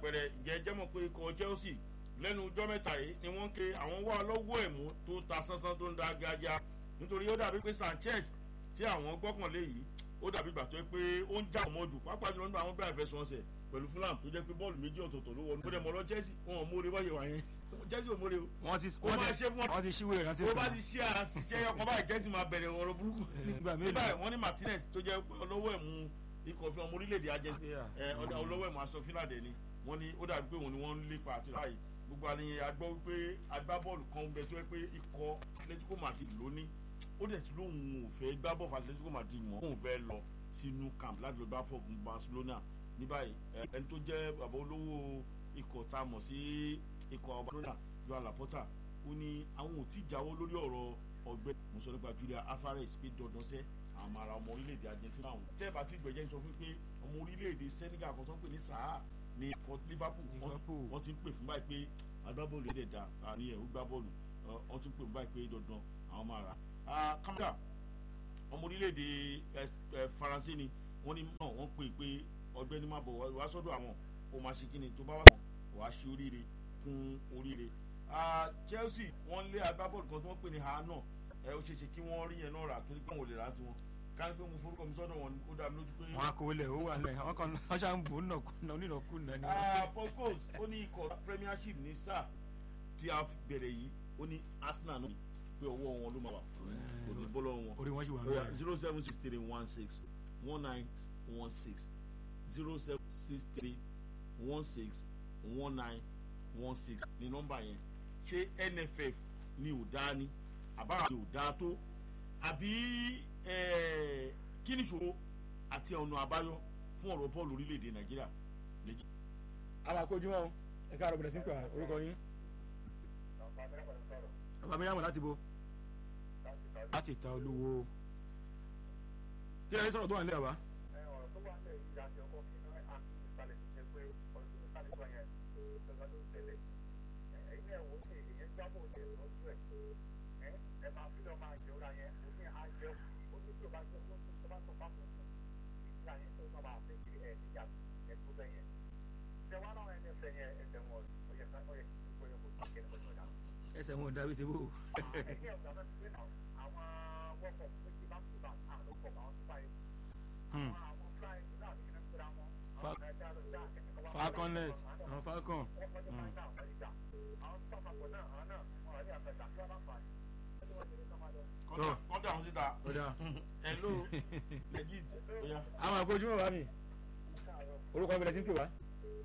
àpẹẹrẹ ìjẹ́ jẹ́mọ̀ pé ikọ̀ Chelsea lẹ́nu ọjọ́ mẹ́ta yìí ni wọ́n ń ké àwọn wá lọ́wọ́ ẹ̀mú tó ta sánsán tó ń da gájá nítorí ó dàbí pé Sanchez tí àwọn gbọ́kànlé yìí ó dàbí ìgbà tó yẹ pé ó ń já àwọn mọ́jú pápá jùlọ nígbà àwọn bẹ̀rẹ̀ fẹsùn ọ̀sẹ̀ pẹ̀lú Fulham tó jẹ́ pé bọ́ọ̀lù méjì ọ̀tọ̀ọ̀tọ̀ ló wọnú. ó dẹ̀ mọ̀ lọ Chelsea wọn ò mórí báyìí wà yẹn Chelsea ò mórí o. wọ́n ti Kó máa ṣe fún wọn. wọ́n ti ṣíwèé ìrántí tó bá ti ṣe àṣìṣe ọkàn báyìí Chelsea máa bẹ̀rẹ̀ ọ̀rọ̀ burúkú. Nígbà mélòó? nígbà wọ́n ní Martinez tó jẹ́ olówó ẹ̀mú ikọ̀ fi ọmọ orílẹ̀-èdè Argentina ẹ ọ̀dà olówó ẹ̀mú aṣọ fílàdé ni wọ́n ní ó dàbí pé òun ni wọ́n ń lépa àti ráàyè gbogbo àlẹyìn agbọ́ wípé agbábọ́ọ̀lù kan bẹ tó yẹ pé ikọ̀ Atletico Madrid ló ní ó dẹ̀ ti lóun ò fẹ́ gbá bọ́ọ̀lù Atletico Madrid mọ́ òun fẹ́ lọ sínú camp láti lọ gbá fọ́ fún Barcelona ní báyìí ẹ, ẹni tó jẹ́ bàbá olówó ikọ̀ tá a mọ̀ sí ikọ̀ Barcelona Joan Laporta ó ní àwọn ò tí ì jáwọ́ lórí ọ̀rọ̀ ọ̀gbẹ́ mo sọ nípa Julia Alvarez pé dandan sẹ́ àwọn ará ọmọ orílẹ̀-èdè Argentina ọ̀hún tẹ́ ẹ bá ti gbẹ̀jẹ̀ ń sọ fún pé ọmọ orílẹ̀-èdè Senegal kan tó ń pè ní Saha ní ikọ̀ Liverpool wọ́n- Liverpool. wọ́n ti ń pè fún báyìí pé agbábọ́ọ̀lù yẹn dẹ̀ da àní ẹ̀ ó gbá bọ́ọ̀lù ọ, wọ́n ti ń pè fún báyìí pé dandan àwọn máa rà á. Kamara ọmọ orílẹ̀-èdè ẹ, ẹ, Faransé ni wọ́n ní náà wọ́n pè pé ọgbẹ́ni má bọ̀ wá sọ́dọ̀ àwọn ó máa ṣe kíni tó bá wà wá ṣe oríire kún oríire. Ah, Chelsea wọ́n lé agbábọ́ọ̀lù kan tí wọ́n pè ní ha náà ẹ ó ṣeé ṣe kí wọ́n rí yẹn náà rà torí pé àwọn ò lè rà á tiwọn kárí pé mo forúkọ mi sọ́dọ̀ wọn ó dá mi lójú pé. wọn kò lẹ̀ ó wà lẹ̀ àwọn kan wọ́n ṣáà ń bò ó nàkúnà onínàkúnà ni. Ah, Paul Scholes ó ní ikọ̀ Premiership ní sáà tí a bẹ̀rẹ̀ yìí ó ní Arsenal náà pé ọwọ́ wọn ló máa wà kò ní bọ́ lọ́wọ́ wọn. orí wọn sì wà Oya lórí. zero seven six three one six one nine one six zero seven six three one six one nine one six ní nọ́mbà yẹn ṣé NFF ni ò dá ní àbára ni ò dá tó àbí eh, kí ni ìṣòro àti ọ̀nà àbáyọ fún ọ̀rọ̀ bọ́ọ̀lù orílẹ̀-èdè Nàìjíríà lẹ́jọ́. àwọn àkójúmọ́ o ẹ káàárọ̀ bẹ̀rẹ̀ sí ń pè wá orúkọ yín. bàbá mi yàmọ̀ láti bo láti ta olúwo. kí lóye sọ̀rọ̀ tó wà nílẹ̀ wa. ẹsẹ̀ wọn ò dábí ti bò. Hmm. Fa- falconet àwọn falcon. Hmm. Tó. kọ́ńtà àwọn síta ó dáa. hello legit oya. àwọn àkójúmọ́ bá mi orúkọ bẹ̀rẹ̀ sí ń pè wá.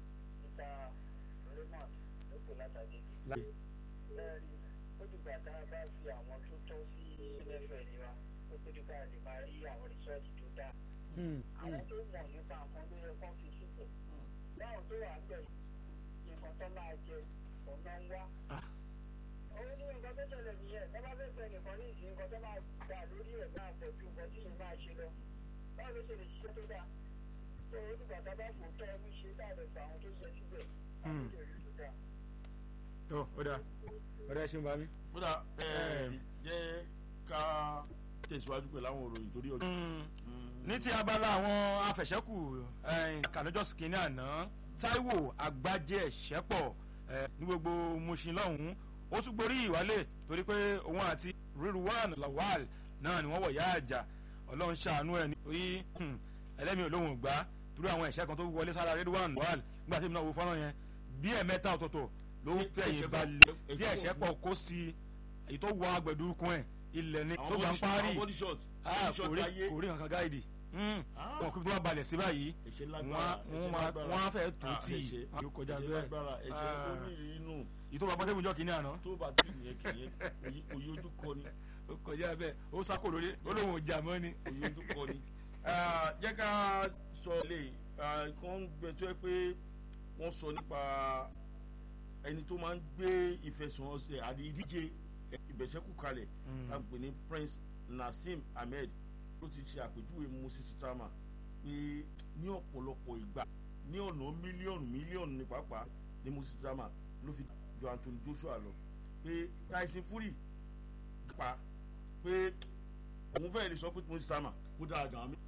ó dìgbà tá a bá fi àwọn tó tọ́ sí nfl ni wa ó tó dìgbà lè máa rí àwọn rìsọ́ọ̀tì tó dáa Hmm, àwọn hmm. tó mọ̀ nípa nǹkan ló yẹ kán fi síbẹ̀ báwọn tó wà bẹ̀ nǹkan tó máa jẹ ọ̀nà ń wá. Ah. owó ní nǹkan tó ṣẹlẹ̀ nìyẹn tó bá fẹ́ fẹ́ nìkan ní ìsìn nǹkan tó máa gbà lórí ẹ̀ máa pọ̀ ju nǹkan tí yẹn máa ṣe lọ báwo ló ṣe lè ṣiṣẹ́ tó dáa tó o dìgbà tá a bá fò tọ́ ẹni ṣe dáadọ̀ fún àwọn tó ṣe síbẹ̀ àwọn tó rí tó dáa. tó ó dáa ó dáa ẹ ṣeun bá mi. kódà jẹ́ ká tẹ̀síwájú pẹ̀lú àwọn òròyìn torí ọjọ́. ní ti abala àwọn afẹ̀ṣẹ́kù kànájọ́sì kìíní àná Táíwò Àgbájé Ẹ̀ṣẹ́pọ̀ eh, ní gbogbo Mushin lọ́hùn-ún ó tún gborí ìwálé torí pé òun àti Rilwan Lawal náà ni wọ́n wọ̀ yá àjà Ọlọ́run ṣàánú ẹ̀ nítorí ẹlẹ́mìí olóhùn gbá torí àwọn ẹ̀ṣẹ́ kan tó wọlé sára Rilwan Lawal nígbà tí èmi náà wo fọ́nrán yẹn bí ẹ̀mẹ́ta ọ̀tọ̀ọ̀tọ̀ ló ń tẹ̀yìn balẹ̀ tí ẹ̀ṣẹ́pọ̀ kó sí èyí tó wọ agbẹ̀dúkún ẹ̀ ilẹ̀ ni tó gbà ń parí àwọn body shot ah body shot kò rí ayé kò rí nǹkan gáìdì Ah. wọn kò tó wá balẹ̀ sí báyìí ẹ̀ṣẹ̀ wọ́n lágbára wọ́n máa wọ́n á fẹ́ tó tì í í yóò kọjá ẹ̀ṣẹ̀ bẹ́ẹ̀ lágbára ẹ̀ṣẹ̀ Ah. onírìínú yìí tó bá bọ́sẹ̀ ìjọ kìíní àná tó bá tì yẹn kìyẹn òye ojú kọ ni ó kọjá bẹ́ẹ̀ ó sákò lórí ó lóun ò jà mọ́ ni. òye ojú kọ ni. jẹ́ ká sọ lè kàn ń gbẹ tó yẹ pé wọ́n sọ nípa ẹni tó máa ń gbé ìfẹsẹ̀wọnsẹ̀ àti ìdíje ìbẹ̀ṣẹ́kù kalẹ̀ Mm. tá a pè ní Prince Nassim Ahmed ló ti ṣe àpèjúwe Moses Tama pé ní ọ̀pọ̀lọpọ̀ ìgbà ní ọ̀nà mílíọ̀nù mílíọ̀nù ní pàápàá ní Moses Tama ló fi jọ Anthony Joshua lọ pé Tyson Fury pa pé òun fẹ́ẹ́ lè sọ pé Moses Tama kó dára gan-an